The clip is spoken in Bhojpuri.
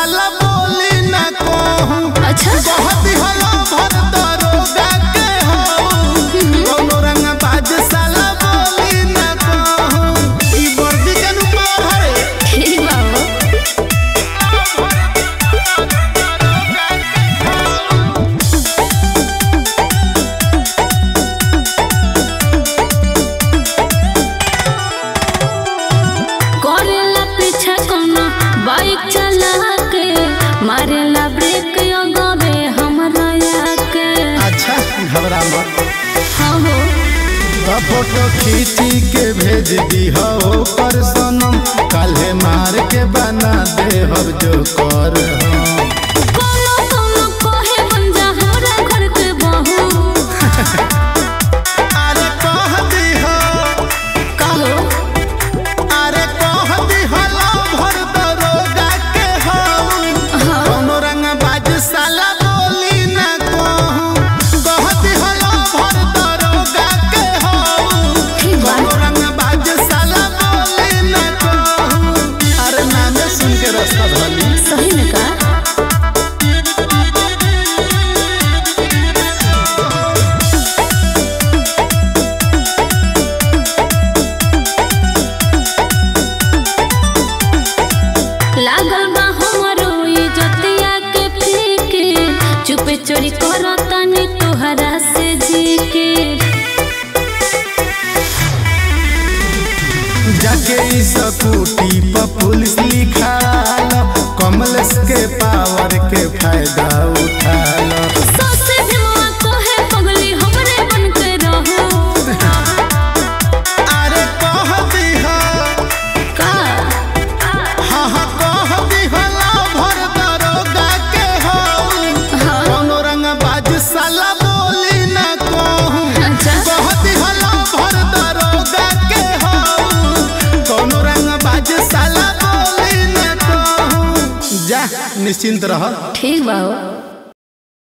साला बोली ना कहूँ अच्छा बहुत ही हला भर दरोगा के हूँ कौनो रंग बाज साला बोली ना कहूँ ई वर्दी के नुमा भरे ठीक बाबू करेला पीछे कोनो बाइक चला के मारेला ब्रेक गवे हमरा के अच्छा घबरा मत हाँ हो तो फोटो खींची के भेज दी हो पर सनम काल्हे मार के बना दे हब जो कर हम। कोनो कोनो कहे बन जा हमरा घर के बहू अरे कह दी हो कहो अरे कह दी हो लो भर दरोगा के हूँ हाँ कौनो रंग बाज साला बोली ना कहूँ कह दी हो लो भर दरोगा के हूँ ठीक बा कौनो रंग बाज साला बोली ना कहूँ अरे नामे सुन के रास्ता धली सही में का लागल बा हमरो इज्जतिया के फीके चुपे चोरी करतानी तोहरा से जीके जाके ई स्कूटी पर पुलिस लिखा कमलेश के पावर के फायदा उठा लो ससे भीमवा कोहे पगली हमरे बन के रहो अरे कह दी हो का हाँ हाँ कह दी हो ला भर दरोगा के हो हाँ कौनो रंग बाज साला बोली ना कहूँ अच्छा कह दी हो ला भर दरोगा के हो कौनो रंग बाज साला बोली ना कहूँ जा निश्चिंत रह ठीक बा हो